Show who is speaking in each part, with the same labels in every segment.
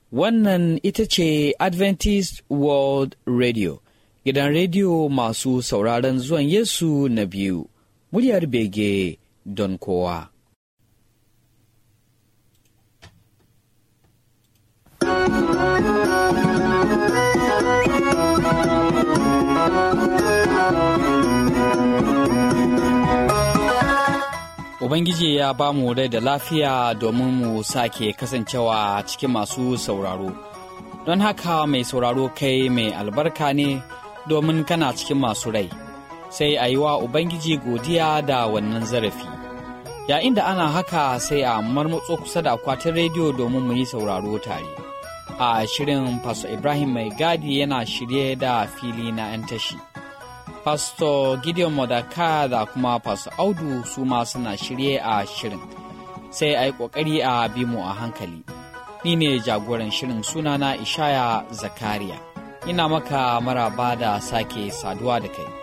Speaker 1: Wannan ita ce Adventist World Radio, gidan rediyo masu sauraron zuwan Yesu na biyu, muryar bege don kowa. Ubangiji ya ba mu rai da lafiya domin mu sake kasancewa cikin masu sauraro. Don haka mai sauraro kai mai albarka ne domin kana cikin masu rai. Sai a yi wa Ubangiji godiya da wannan zarafi. Yayin da ana haka sai a marmatso kusa da akwatin rediyo domin mu yi sauraro tare. A shirin Faso Ibrahim Mai Gadi yana shirye da fili na 'yan tashi. Pastor Gideon Modaka da kuma Pastor Audu su ma suna shirye a shirin. Sai a yi ƙoƙari a bi mu a hankali. Ni ne jagoran shirin sunana Ishaya Zakariya. Ina maka maraba da sake saduwa da kai.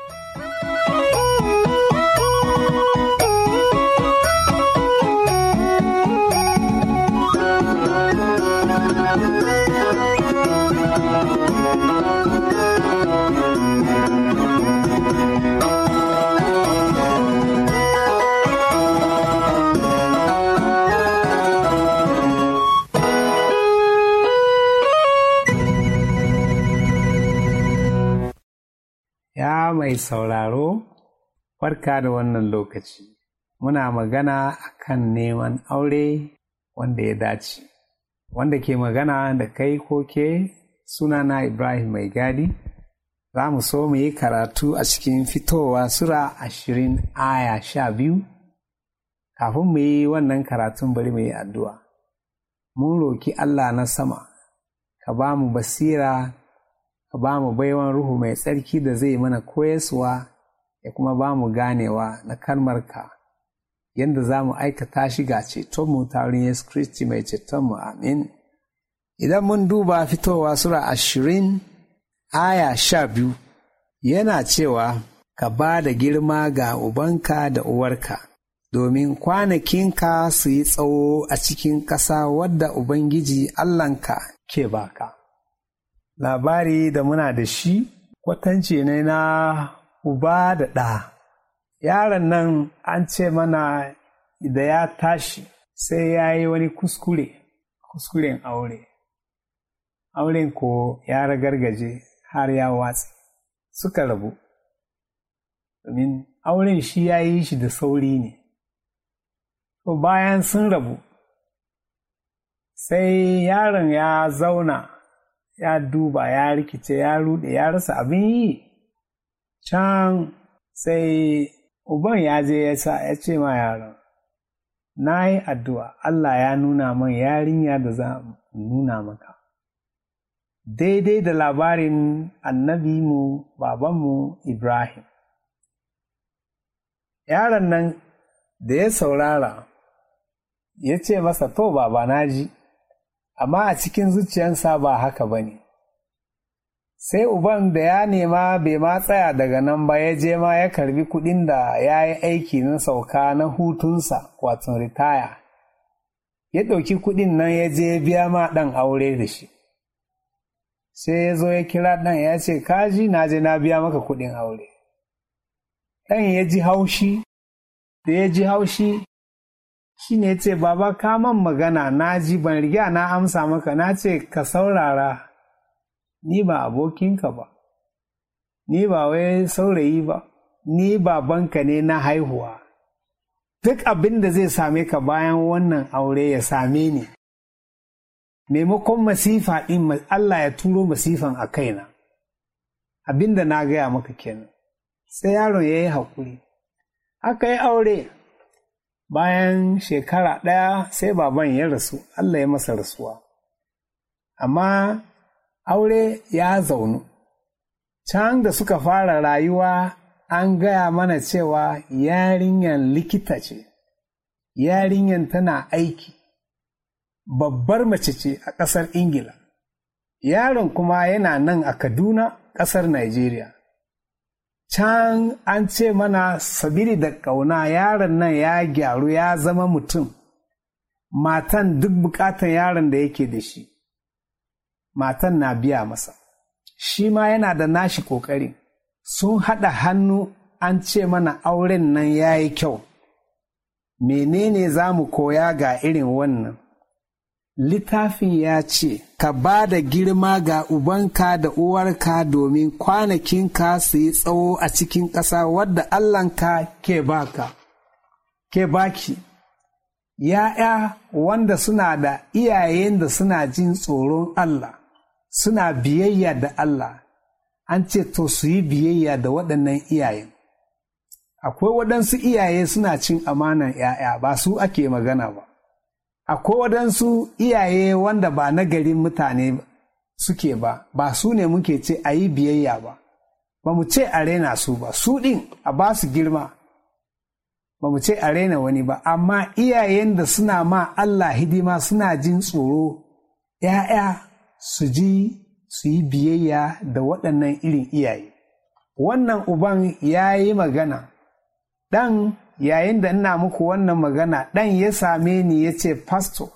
Speaker 2: Ya mai sauraro, barka da wannan lokaci. Muna magana akan neman aure wanda ya dace. Wanda ke magana da kai ko ke sunana Ibrahim Mai Gadi, za mu so mu yi karatu a cikin fitowa Sura ashirin aya sha biyu. Kafin mu yi wannan karatun bari mu yi addu'a. Mun roki Allah na sama, ka ba mu basira ka ba mu baiwan ruhu mai tsarki da zai mana koyaswa ya kuma ba mu ganewa na kalmarka yadda za mu aikata shi ga cetonmu ta wurin Yesu Kristi mai cetonmu amin. Idan mun duba fitowa Sura ashirin aya sha biyu yana cewa ka ba da girma ga ubanka da uwarka domin kwanakinka su yi tsawo a cikin ƙasa wadda Ubangiji Allahnka ke baka. labari da muna da shi kwatance ne na uba da ɗa. Yaron nan an ce mana da ya tashi sai ya yi wani kuskure, kuskuren aure. Auren ko ya ragargaje har ya watsi, suka rabu. Domin auren shi ya yi shi da sauri ne. To bayan sun rabu, sai yaron ya zauna. ya duba ya rikice ya rude ya rasa abin yi can sai uban ya je ya sa ya ce ma yaron na yi addu'a Allah ya nuna man yarinya da za nuna maka daidai da labarin annabi mu babanmu Ibrahim yaron nan da ya saurara ya ce masa to baba na ji amma a cikin zuciyarsa ba haka ba ne. Sai uban da ya nema bai ma tsaya daga nan ba ya je ma ya karbi kuɗin da ya yi aiki na sauka na hutunsa wato ritaya. Ya ɗauki kuɗin nan ya je biya ma ɗan aure da shi. Sai ya zo ya kira ɗan ya ce, Kaji na je na biya maka kuɗin aure. Ɗan ya ji haushi, da ya ji haushi shi ne ce baba ka man magana na ji ban riga na amsa maka na ce ka saurara ni ba abokinka ba ni ba wai saurayi ba ni babanka ne na haihuwa duk abin da zai same ka bayan wannan aure ya same ni maimakon masifa ɗin Allah ya turo masifan a kaina abin da na gaya maka kenan sai yaron ya yi haƙuri aka yi aure bayan shekara ɗaya sai baban ya rasu Allah ya masa rasuwa amma aure ya zaunu can da suka fara rayuwa an gaya mana cewa yarinyar likita ce yarinyar tana aiki babbar mace ce a ƙasar ingila yaron kuma yana nan a kaduna ƙasar Najeriya. can an ce mana sabili da ƙauna yaron nan ya gyaru ya zama mutum matan duk bukatan yaron da yake da shi matan na biya masa shi ma yana da nashi ƙoƙari sun haɗa hannu an ce mana auren nan ya yi kyau menene za mu koya ga irin wannan littafin ya ce ka ba da girma ga ubanka da uwarka domin kwanakinka su yi tsawo a cikin ƙasa wadda allahnka ke baka ke baki ya'ya wanda suna da iyayen da suna jin tsoron allah suna biyayya da allah an ce to su yi biyayya da waɗannan iyayen akwai waɗansu iyaye suna cin amanan ‘ya'ya ba su ake magana ba akwai waɗansu iyaye wanda ba na garin mutane suke ba ba su ne muke ce a yi biyayya ba ba mu ce a raina su ba su ɗin a ba su girma ba mu ce a raina wani ba amma iyayen da suna ma Allah hidima suna jin tsoro ‘ya'ya su ji su yi biyayya da waɗannan irin iyaye wannan uban ya yi magana ɗan yayin da ina muku wannan magana ɗan ya same ni ya ce pastor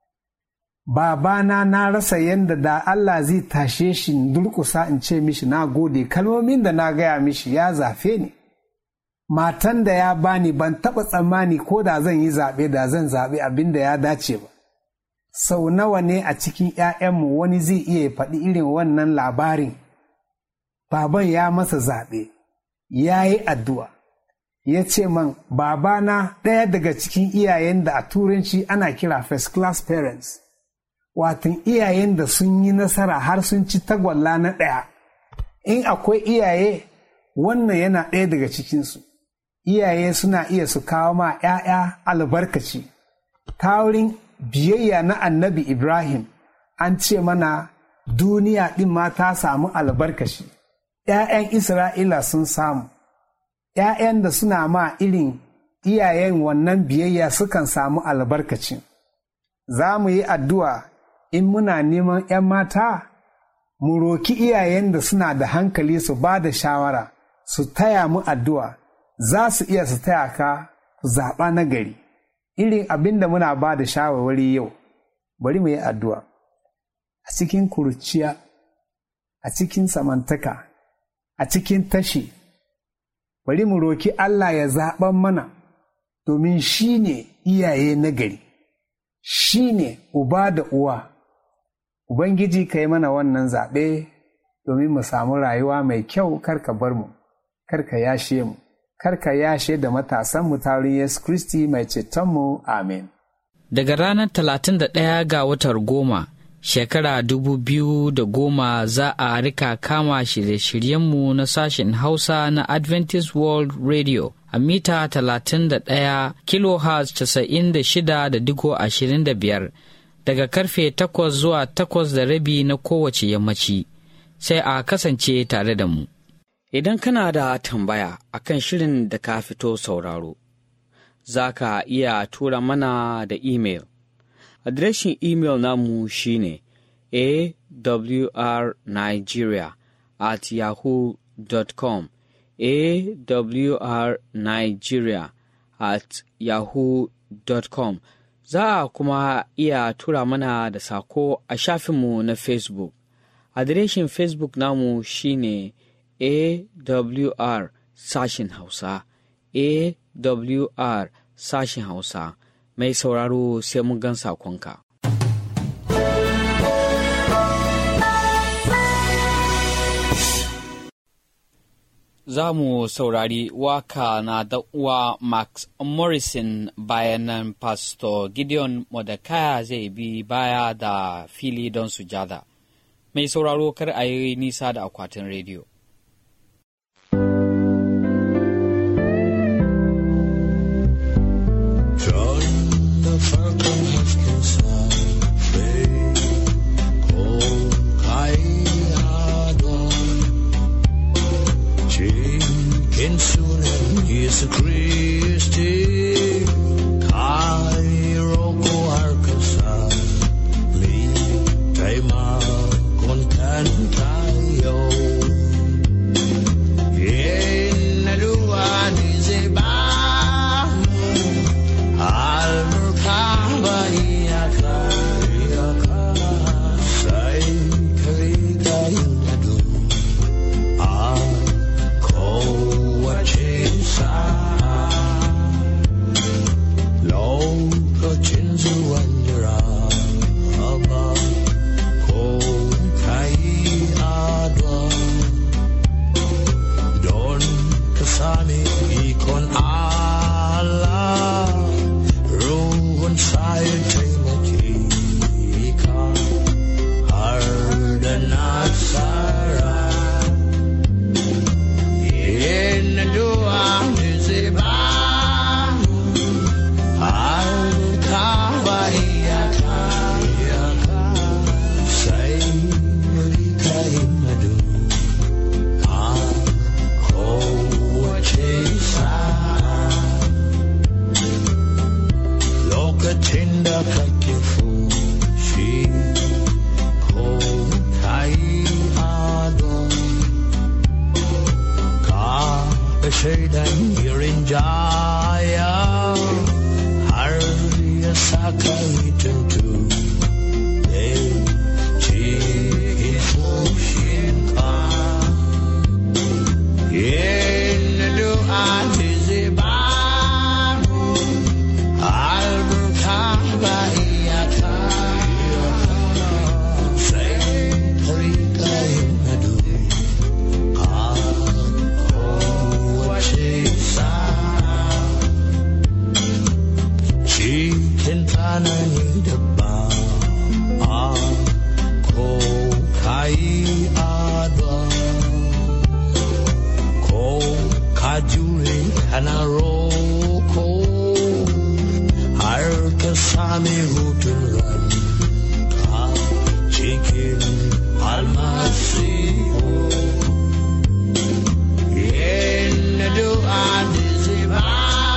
Speaker 2: babana na rasa yadda da Allah zai tashe shi durkusa in ce mishi na gode kalmomin da na gaya mishi ya zafe ni matan da ya bani ban taɓa tsammani ko da zan yi zaɓe da zan zaɓe abin da ya dace ba sau nawa ne a cikin ‘ya'yanmu wani zai iya faɗi irin wannan labarin baban ya masa zaɓe ya yi addu'a ya ce man babana ɗaya daga cikin iyayen da a turanci ana kira first class parents watan iyayen da sun yi nasara har sun ci tagwalla na ɗaya in akwai iyaye wannan yana ɗaya daga cikinsu iyaye suna iya su kawo ma ‘ya'ya albarkaci ta wurin biyayya na annabi ibrahim an ce mana duniya ɗin ma ta samu albarkaci ‘ya'yan isra'ila sun samu ‘ya'yan da suna ma irin iyayen wannan biyayya sukan samu albarkacin. Za mu yi addu'a in muna neman ‘yan mata, mu roki iyayen da suna da hankali su ba da shawara, su taya mu addu'a, za su iya su taya ka zaɓa na gari. Irin abin da muna ba da shawarwari yau, bari mu yi addu'a. A cikin kurciya, a cikin samantaka, a cikin tashi, bari mu roki Allah ya zaɓan mana domin shi ne iyaye nagari, shi ne uba da uwa. Ubangiji ka yi mana wannan zaɓe domin mu samu rayuwa mai kyau karka bar mu, karka yashe mu, karka yashe da matasan mu tarin Yesu Kristi mai cetonmu, amin.
Speaker 1: Daga ranar talatin da ɗaya ga watar goma, shekara dubu biyu da goma za a rika kama shirye-shiryenmu na sashen Hausa na Adventist World Radio a mita 31 kilohertz 96.25 daga karfe 8 zuwa 8 da rabi na kowace yammaci sai a kasance tare da mu. Idan kana da tambaya akan shirin da ka fito sauraro, za ka iya tura mana da imel. Adireshin imel namu shine awrnigeria at yahoo.com awrnigeria at yahoo.com za a kuma iya tura mana da sako a shafinmu na facebook adireshin facebook namu shine awr sashin hausa awr sashin hausa mai sauraro sai mun gan sakonka. Za mu saurari waka na da uwa Max Morrison bayan nan Pastor Gideon Mordecai zai bi baya da fili don sujada. Mai sauraro kar a yi nisa da akwatin rediyo.
Speaker 3: Jesu Christi, Cairo, Arkansas, Lee, Taima, Contantayo. Yenaluan is a balm, Almer maraba ko kai adwa don ka sami ikon Allah ruwan sai taimake ka har da nasara yin addu'a ne zai ba mu har ka ba iyaka sai mu rika yin addu'a kowace sa'a lokacin da kake fushi ko kai adon ka shaidan irin jaya har ya saka yi tuntu cikin fushinka yin du'a ce zai ba mu albarka ba iyaka sai rika yin addu'a kowace sa'a cikin tsanani da ba a ko kayi addu'a ko ka jure kana roko har ka sami hutun ranka cikin almasihu yin addu'a da zai ba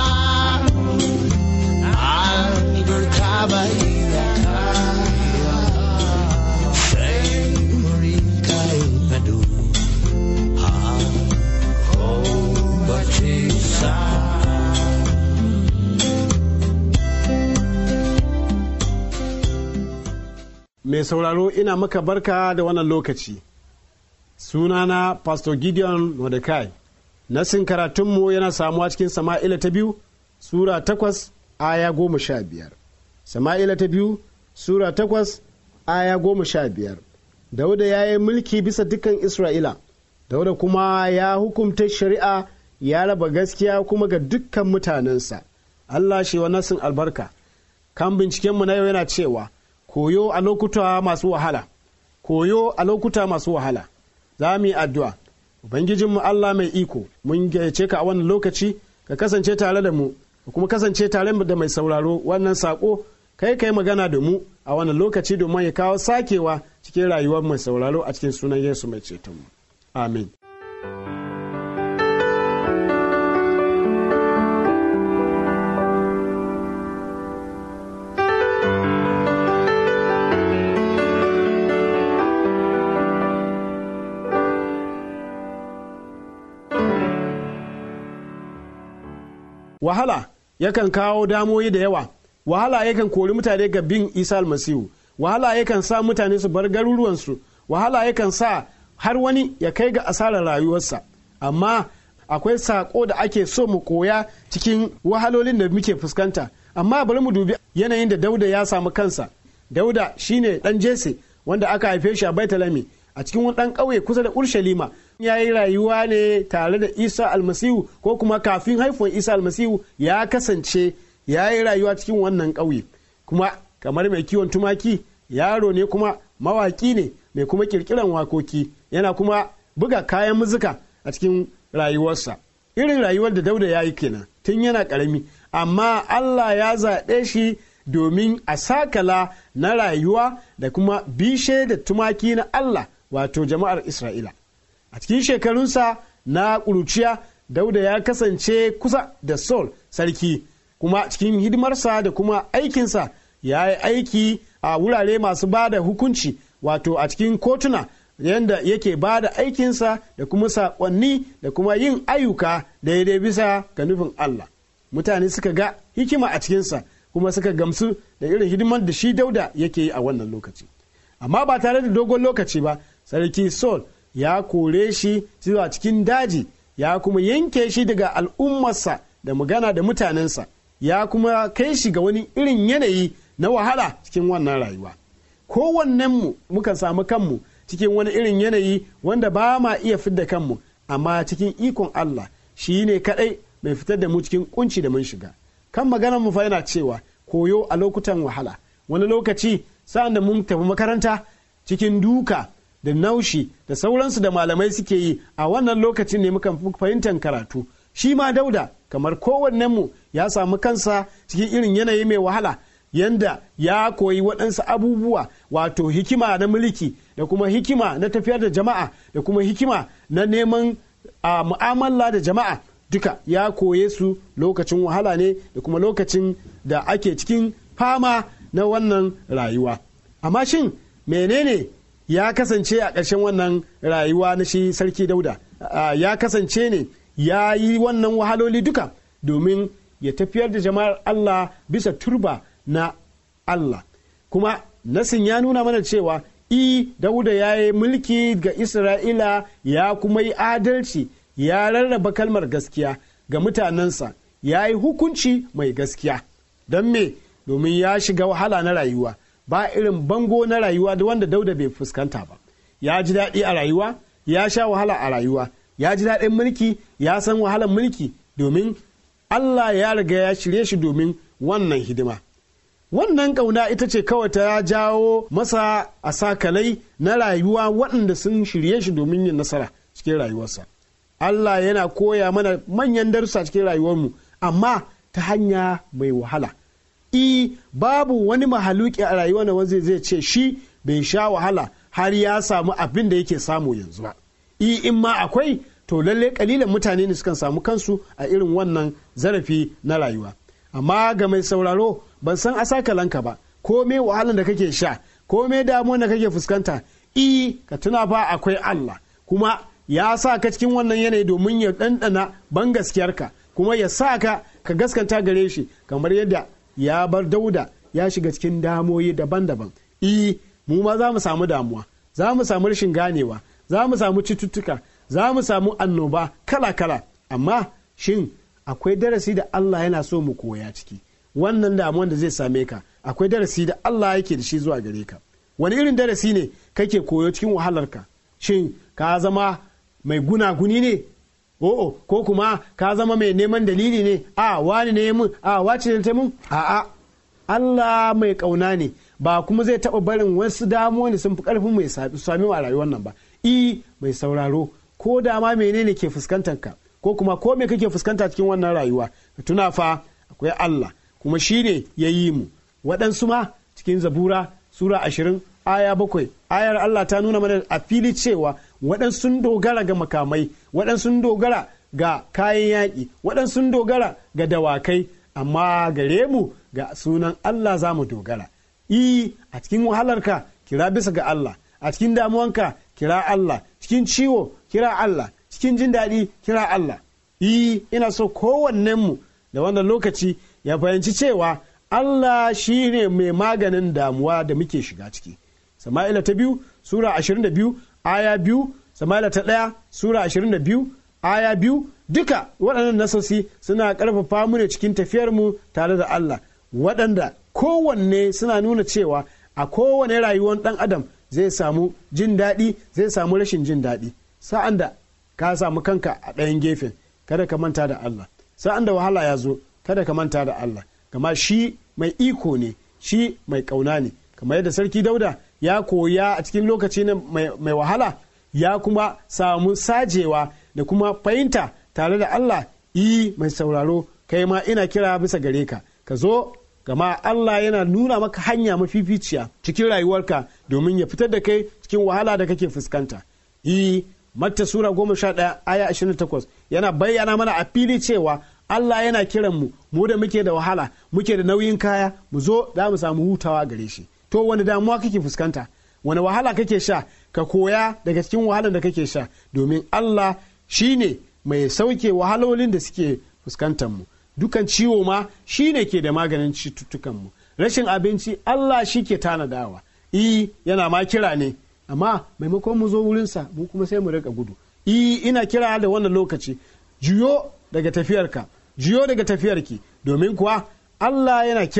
Speaker 3: albarka ba iyaka sai mu rika yin addu'a kowace sa'a
Speaker 4: Mai sauraro ina maka barka da wannan lokaci. Sunana Pastor Gideon Mordecai. Nasin karatunmu yana samuwa cikin Sama'ila ta biyu, Sura takwas, aya goma sha biyar. Sama'ila ta biyu, Sura takwas, aya goma sha biyar. Dauda ya yi mulki bisa dukan Isra'ila. Dauda kuma ya hukumta shari'a ya raba gaskiya kuma ga dukkan mutanensa. Allah shi wa nasin albarka. Kan bincikenmu na yau yana cewa, koyo a lokuta masu wahala koyo a lokuta masu wahala za mu yi addu'a ubangijinmu Allah mai iko mun gayyace ka a wannan lokaci ka kasance tare da mu ka kuma kasance tare da mai sauraro wannan sako kai kai magana da mu a wannan lokaci domin ya kawo sakewa cikin rayuwar mai sauraro a cikin sunan Yesu mai cetonmu amin wahala yakan kawo damoyi da yawa wahala yakan kori mutane ga bin isa almasihu wahala yakan sa mutane su bar garuruwansu wahala yakan sa har wani ya kai ga asarar rayuwarsa amma akwai sako da ake so mu koya cikin wahalolin da muke fuskanta amma bari mu dubi yanayin da dauda ya samu kansa dauda shine dan jese wanda aka haife shi a baitalami a cikin wani dan ƙauye kusa da urshalima ya yi rayuwa ne tare da isa almasihu ko kuma kafin haifuwar isa almasihu ya kasance ya yi rayuwa cikin wannan ƙauye kuma kamar mai kiwon tumaki yaro ne kuma mawaƙi ne mai kuma ƙirƙiran wakoki yana kuma buga kayan muzuka a cikin rayuwarsa irin rayuwar da dauda ya yi kenan tun yana ƙarami amma allah ya zaɓe shi domin a sakala na rayuwa da kuma bishe da tumaki na allah wato jama'ar isra'ila a cikin shekarunsa na ƙuruciya dauda ya kasance kusa da sol sarki kuma cikin hidimarsa da kuma aikinsa ya yi aiki a wurare masu ba da hukunci wato a cikin kotuna yadda yake ba da aikinsa da kuma saƙonni da kuma yin ayyuka daidai bisa ga nufin Allah mutane suka ga hikima a cikinsa kuma suka gamsu da irin hidimar da shi dauda yake yi a wannan lokaci amma ba tare da dogon lokaci ba sarki sol ya kore shi zuwa cikin daji ya kuma yanke shi daga al'ummarsa da magana da mutanensa ya kuma kai shi ga wani irin yanayi na wahala cikin wannan rayuwa kowannenmu mukan samu kanmu cikin wani irin yanayi wanda ba ma iya fidda kanmu amma cikin ikon Allah shi ne kaɗai mai fitar da mu cikin kunci da mun shiga kan maganar mu fa yana cewa koyo a lokutan wahala wani lokaci sa'an da mun tafi makaranta cikin duka da naushi da sauransu da malamai suke yi a wannan lokacin ne mukan fahimtar karatu shi ma dauda kamar kowannenmu ya samu kansa cikin irin yanayi mai wahala yanda ya koyi waɗansu abubuwa wato hikima na mulki da kuma hikima na tafiyar da jama'a da kuma hikima na neman a mu'amala da jama'a duka ya koye su lokacin wahala ne da kuma lokacin da ake cikin fama na wannan rayuwa amma shin menene ya kasance a ƙarshen wannan rayuwa na shi sarki dauda ya kasance ne ya yi wannan wahaloli duka domin ya tafiyar da jama'ar allah bisa turba na allah kuma nasin ya nuna mana cewa i dauda ya yi mulki ga isra'ila ya kuma yi adalci ya rarraba kalmar gaskiya ga mutanensa ya yi hukunci mai gaskiya don me domin ya shiga wahala na rayuwa ba irin bango na rayuwa da wanda dauda bai fuskanta ba ya ji daɗi a rayuwa ya sha wahala a rayuwa ya ji daɗin mulki ya san wahalar mulki domin allah ya riga ya shirye shi domin wannan hidima wannan ƙauna ita ce kawai ta jawo masa a sakalai na rayuwa waɗanda sun shirye shi domin yin nasara cikin rayuwarsa allah yana koya mana manyan darussa cikin rayuwarmu amma ta hanya mai wahala i babu wani mahaluki a rayuwar da wanda zai ce shi bai sha wahala har ya samu abin da yake samu yanzu ba i in ma akwai to lalle kalilan mutane ne sukan samu kansu a irin wannan zarafi na rayuwa amma ga mai sauraro ban san asakalanka ba ko me wahalan da kake sha ko me damuwar da kake fuskanta i ka tuna fa akwai Allah kuma ya sa ka cikin wannan yanayi domin ya ɗanɗana ban gaskiyarka kuma ya sa ka ka gaskanta gare shi kamar yadda ya bar dauda ya shiga cikin damoyi daban-daban i mu ma za mu samu damuwa za mu samu rashin ganewa za mu samu cututtuka za mu samu annoba kala-kala amma shin akwai darasi da Allah yana so mu koya ciki wannan damuwan da zai same ka akwai darasi da Allah yake da shi zuwa gare ka wani irin darasi ne kake koyo cikin wahalarka shin ka zama mai gunaguni ne o'o ko kuma ka zama mai neman dalili ne a wani ne mun a wace ne ta mun a a Allah mai kauna ne ba kuma zai taɓa barin wasu damuwa ne sun fi ƙarfin mai sami a rayuwar nan ba i mai sauraro ko da ma menene ke fuskantar ka ko kuma ko me kake fuskanta cikin wannan rayuwa ka tuna fa akwai Allah kuma shi ne ya yi mu waɗansu ma cikin zabura sura ashirin aya bakwai ayar Allah ta nuna mana a fili cewa waɗansu sun dogara ga makamai waɗansu sun dogara ga kayan yaƙi waɗansu sun dogara ga dawakai amma gare mu ga sunan Allah za mu dogara i a cikin wahalarka kira bisa ga Allah a cikin damuwanka kira Allah cikin ciwo kira Allah cikin jin daɗi kira Allah i ina so kowannenmu da wannan lokaci ya fahimci cewa Allah shi ne mai maganin damuwa da muke shiga ciki sama'ila ta biyu sura 22 aya biyu sama'ila ta ɗaya sura 22 aya biyu duka waɗannan nasosi suna ƙarfafa mu ne cikin tafiyarmu tare da Allah waɗanda kowanne suna nuna cewa a kowane rayuwar ɗan adam zai samu jin daɗi zai samu rashin jin daɗi sa'an da ka samu kanka a ɗayan gefen kada ka manta da Allah sa'an da wahala ya zo kada ka manta da Allah gama shi mai iko ne shi mai ƙauna ne kamar yadda sarki dauda ya koya a cikin lokaci mai wahala ya kuma samu sajewa da kuma fahimta tare da Allah yi mai sauraro kai ma ina kira bisa gare ka ka zo gama Allah yana nuna maka hanya mafificiya cikin rayuwarka domin ya fitar da kai cikin wahala da kake fuskanta yi matta sura goma sha ɗaya aya ashirin takwas yana bayyana mana a fili cewa Allah yana kiran mu mu da muke da wahala muke da nauyin kaya mu zo za mu samu hutawa gare shi to wani damuwa kake fuskanta wani wahala kake sha ka koya daga cikin wahalar da kake sha domin Allah shine mai sauke wahalolin da suke fuskantar mu dukan ciwo ma shine ke da maganin cututtukan mu rashin abinci Allah shi ke tanadawa i yana ma kira ne amma maimakon mu zo wurinsa mu kuma sai mu rika gudu i ina kira da wannan lokaci juyo daga tafiyarka juyo daga tafiyarki domin kuwa Allah yana kira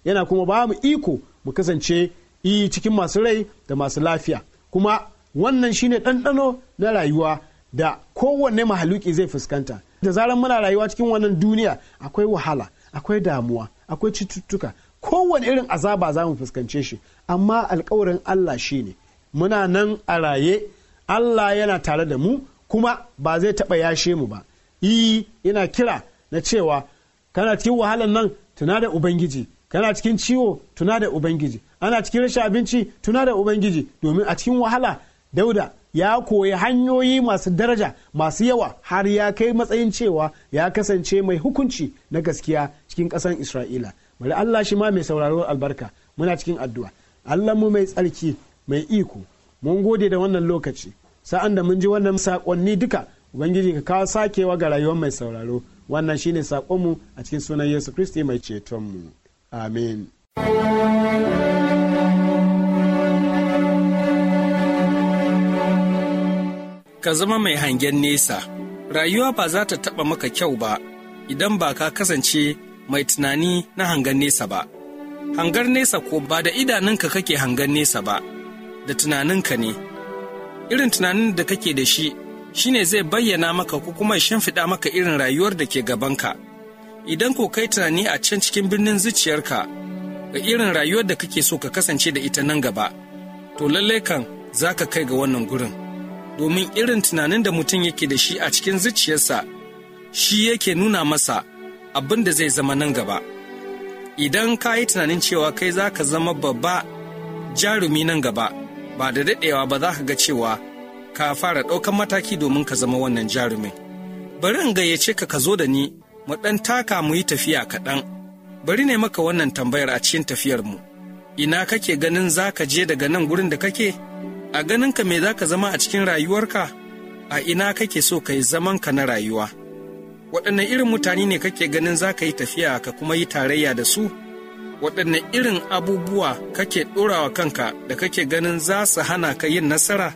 Speaker 4: yana kuma ba mu iko mu kasance yi cikin masu rai da masu lafiya kuma wannan shine ɗanɗano na rayuwa da kowanne mahaluki zai fuskanta da zarar muna rayuwa cikin wannan duniya akwai wahala akwai damuwa akwai cututtuka kowane irin azaba za mu fuskance shi amma alkawarin Allah shine muna nan a raye Allah yana tare da mu kuma ba zai taɓa yashe mu ba yi yana kira na cewa kana cikin wahalan nan tuna da ubangiji kana cikin ciwo tuna da ubangiji ana cikin rashin abinci tuna da ubangiji domin a cikin wahala dauda ya koyi hanyoyi masu daraja masu yawa har ya kai matsayin cewa ya kasance mai hukunci na gaskiya cikin ƙasar isra'ila bari allah shi ma mai sauraro albarka muna cikin addu'a allah mu mai tsarki mai iko mun gode da wannan lokaci sa'an da mun ji wannan saƙonni duka ubangiji ka kawo sakewa ga rayuwar mai sauraro wannan shine saƙonmu a cikin sunan yesu kristi mai cetonmu amin
Speaker 5: ka zama mai hangen nesa rayuwa ba za ta taɓa maka kyau ba idan ba ka kasance mai tunani na hangen nesa ba hangar nesa ko ba da idanunka kake hangen nesa ba da tunaninka ne irin tunanin da kake da shi shine zai bayyana maka ko kuma shimfiɗa maka irin rayuwar da ke gabanka idan ko kai tunani a can cikin birnin zuciyarka ga irin rayuwar da kake so ka kasance da ita nan gaba to lallai kan za ka kai ga wannan gurin domin irin tunanin da mutum yake da shi a cikin zuciyarsa shi yake nuna masa abin da zai zama nan gaba idan ka yi tunanin cewa kai za ka zama babba jarumi nan gaba ba da daɗewa ba za ka ga cewa ka fara ɗaukan mataki domin ka zama wannan jarumin bari in gayyace ka ka zo da ni mu ɗan taka mu yi tafiya kaɗan bari ne maka wannan tambayar a cikin tafiyarmu ina kake ganin za ka je daga nan gurin da kake a ganinka me za ka zama a cikin rayuwarka a ina kake so ka yi zamanka na rayuwa waɗanne irin mutane ne kake ganin za ka yi tafiya ka kuma yi tarayya da su waɗanne irin abubuwa kake ɗorawa kanka da kake ganin za su hana ka yin nasara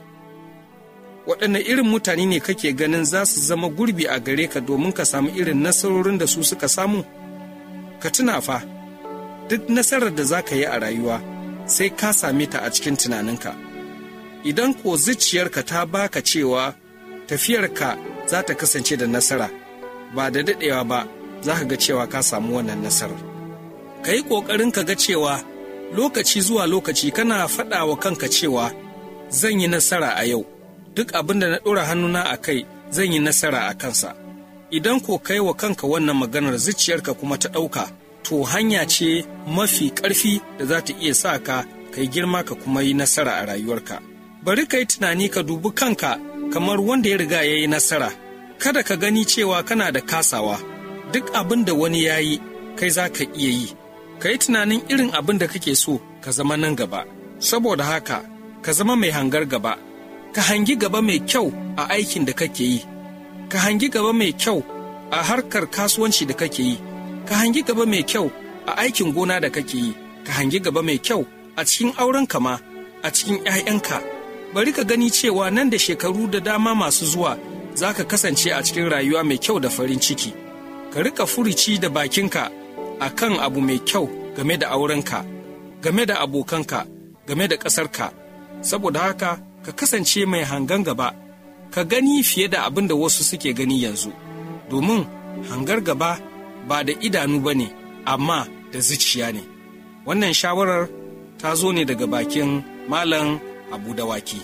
Speaker 5: waɗanne irin mutane ne kake ganin za su zama gurbi a gare ka domin ka samu irin nasarorin da su suka samu ka tuna fa duk nasarar da za ka yi a rayuwa sai ka same ta a cikin tunaninka idan ko zuciyarka ta baka cewa tafiyarka za ta kasance da nasara ba da daɗewa ba za ka ga cewa ka samu wannan nasarar ka yi ƙoƙarin ka ga cewa lokaci zuwa lokaci kana faɗa wa kanka cewa zan yi nasara a yau duk abin da na ɗora hannuna a kai zan yi nasara a kansa idan ko kai wa kanka wannan maganar zuciyarka kuma ta ɗauka to hanya ce mafi ƙarfi da za ta iya sa ka kai girma ka kuma yi nasara a rayuwarka bari ka yi tunani ka dubi kanka kamar wanda ya riga ya yi nasara kada ka gani cewa kana da kasawa duk abin da wani ya yi kai za ka iya yi ka yi tunanin irin abin da kake so ka zama nan gaba saboda haka ka zama mai hangar gaba ka hangi gaba mai kyau a aikin da kake yi ka hangi gaba mai kyau a harkar kasuwanci da kake yi ka hangi gaba mai kyau a aikin gona da kake yi ka hangi gaba mai kyau a cikin auren kama a cikin 'ya'yanka bari ka gani cewa nan da shekaru da dama masu zuwa za ka kasance a cikin rayuwa mai kyau da farin ciki ka rika furici da bakinka a kan abu mai kyau game da aurenka game da abokanka game da ƙasarka saboda haka ka kasance mai hangan gaba ka gani fiye da abin da wasu suke gani yanzu domin hangar gaba ba da idanu ba ne amma da zuciya ne wannan shawarar ta zo ne daga bakin malam abu dawaki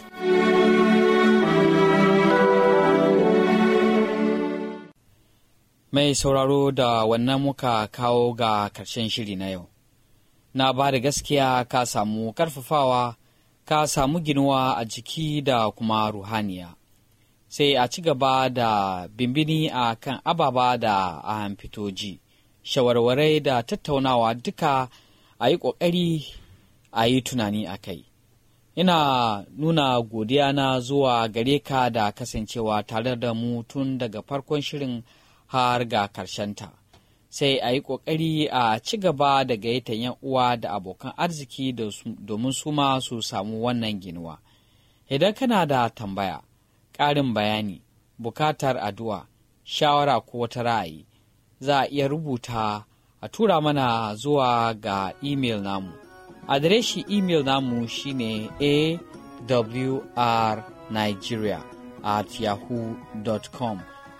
Speaker 1: mai sauraro da wannan muka kawo ga karshen shiri na yau na ba da gaskiya ka samu karfafawa ka samu ginuwa a jiki da kuma ruhaniya sai a ci gaba da bimbini a kan ababa da a fitoji shawarwarai da tattaunawa duka a yi ƙoƙari a yi tunani a kai ina nuna godiya na zuwa gare ka da kasancewa tare da mu tun daga farkon shirin har ga ta sai a yi ƙoƙari a ci gaba da gayyatar yan uwa da abokan arziki domin su ma su samu wannan ginuwa idan kana da tambaya ƙarin bayani bukatar addu'a shawara ko wata ra'ayi za a iya rubuta a tura mana zuwa ga imel namu adireshi imel namu shine awrnigeria at yahoo.com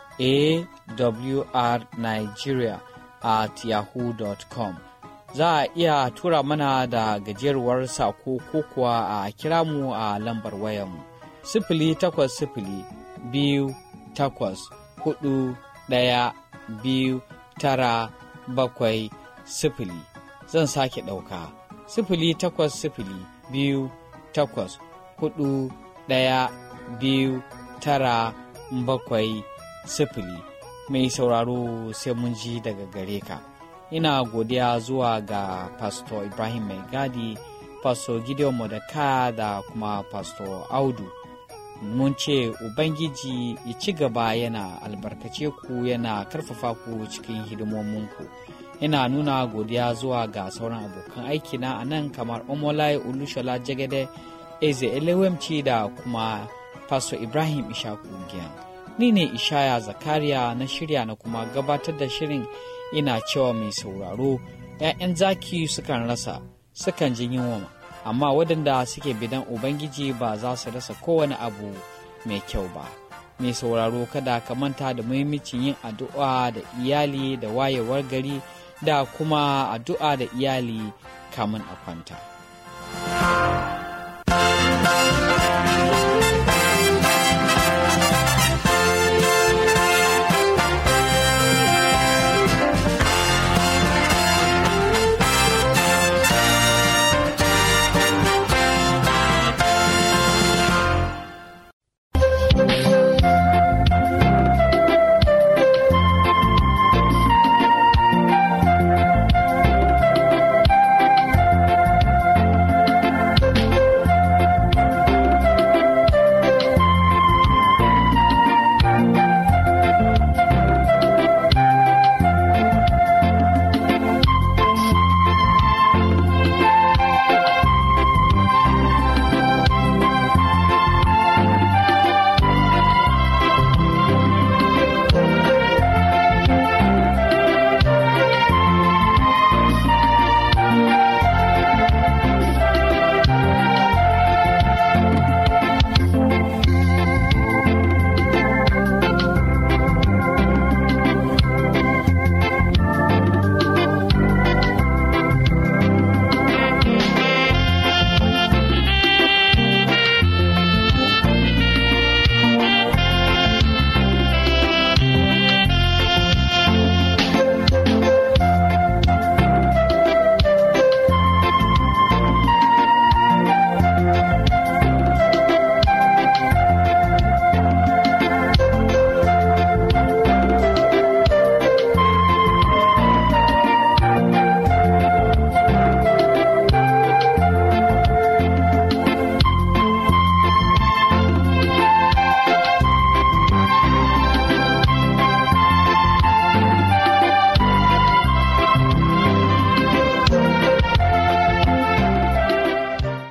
Speaker 1: awrnigeria at yahoo.com za a iya tura mana da gajeruwar sako ko kuwa a kira mu a lambar wayanmu sifili takwas sifili biyu takwas hudu ɗaya biyu tara bakwai sifili zan sake ɗauka sifili takwas sifili biyu takwas hudu ɗaya biyu tara bakwai sifili mai sauraro sai mun ji daga gare ka ina godiya zuwa ga pastor ibrahim mai gadi pastor gideon modaka da kuma pastor audu mun ce ubangiji ya ci gaba yana albarkace ku yana karfafa ku cikin hidimominku ina nuna godiya zuwa ga sauran abokan aikina a nan kamar omolai olushola jagede eze elewemci da kuma pastor ibrahim ishaku giyan ni ne ishaya zakariya na shirya na kuma gabatar da shirin ina cewa mai sauraro ‘ya'yan zaki sukan rasa sukan ji yunwa amma waɗanda suke bidan ubangiji ba za su rasa kowane abu mai kyau ba mai sauraro kada ka manta da muhimmancin yin addu'a da iyali da wayewar gari da kuma addu'a da iyali kamun a kwanta.